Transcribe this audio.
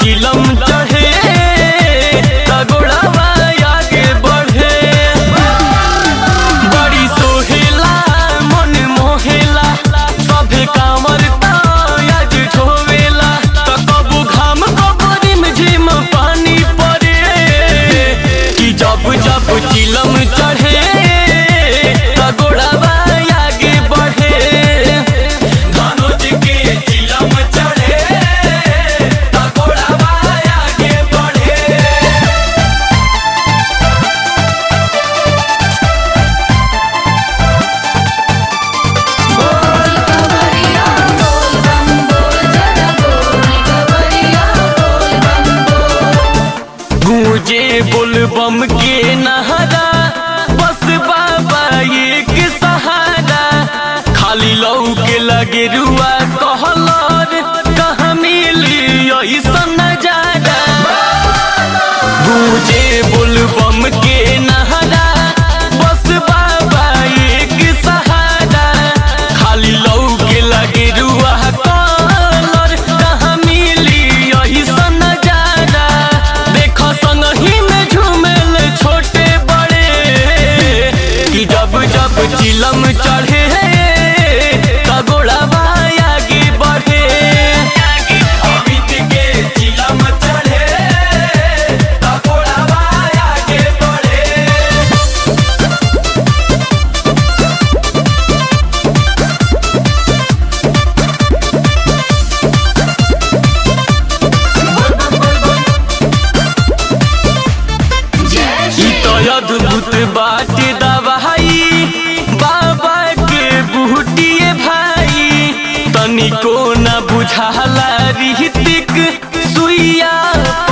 चिलम चढ़े तगोड़ावा आगे बढ़े बड़ी सोहेला मन मोहेला सभे कामर आज ढोवेला त कबू घाम कबू रिम झिम पानी पड़े कि जब जब चिलम चढ़े तगोड़ावा आगे बढ़े धनुज के चिलम चढ़े तगोड़ावा आगे बढ़े बोल कवरिया बोल बम बोल जरा बोल कवरिया बोल बम बोल गूंजे बुलबम के नहरा बस बाबा एक सहारा खाली लौ के लगे रुआ कहलर कहाँ मिली ऐसा नजारा गूंजे बुलबम के नहरा बस बाबा एक सहारा खाली लौ के लगे रुआ कहलर कहाँ मिली ऐसा नजारा देखो संगही में झूमेल छोटे बड़े कि जब जब चिलम चढ़े तगोड़ावा आगे बढ़े अमित के चिलम चढ़े तगोड़ावा आगे बढ़े जय ई श्री तो अद्भुत बात दवाई बाबा के बूटिए भाई तनिको न बुझाला रीतिक सुइया